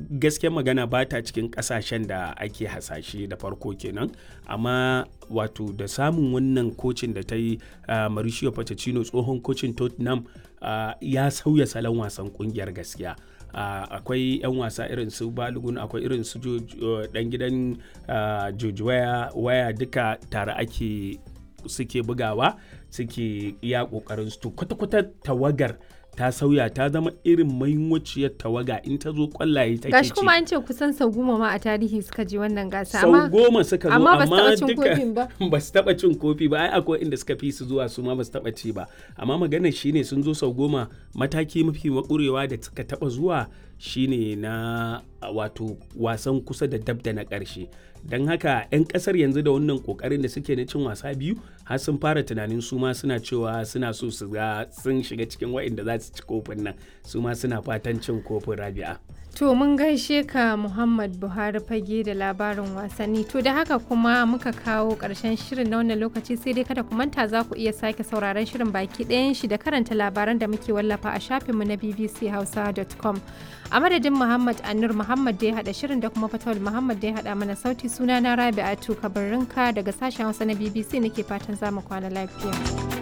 gaskiyar magana ba ta cikin kasashen da ake hasashe da farko kenan amma wato da samun wannan kocin da ta yi uh, mauricio pochettino tsohon kocin tottenham uh, ya sauya salon wasan kungiyar gaskiya Uh, akwai 'yan wasa irin su balogun akwai irin su uh, dan gidan uh, george waya, waya duka tare ake suke bugawa suke iya kokarin su kwata-kwata tawagar ta sauya ta zama irin mahimmanciyar tawaga in ta zo kwallaye take gashi kuma an ce kusan sau goma ma a tarihi suka je wannan gasa sau goma suka zo amma amma duka ba su taba cin kofi ba ai akwai inda suka fi su zuwa su ma ba su taba ci ba amma maganar shine sun zo sau goma mataki mafi makurewa da suka taba zuwa shine na wato wasan kusa da dab da na ƙarshe don haka 'yan ƙasar yanzu da wannan ƙoƙarin da suke na cin wasa biyu har sun fara tunanin su ma suna cewa suna so su ga sun shiga cikin waɗanda za su ci kofin nan su ma suna fatan cin kofin rabi'a To mun gaishe ka Muhammad Buhari fage da labarin wasanni. To da haka kuma muka kawo ƙarshen shirin na wannan lokaci sai dai kada ku manta za ku iya sake sauraron shirin baki ɗayan shi da karanta labaran da muke wallafa a shafinmu na bbchausa.com. A madadin Muhammad Anur Muhammad da ya haɗa shirin da kuma Fatawul Muhammad da ya haɗa mana sauti suna na Rabi'atu Kabarinka daga sashen Hausa na BBC nake fatan za mu kwana lafiya.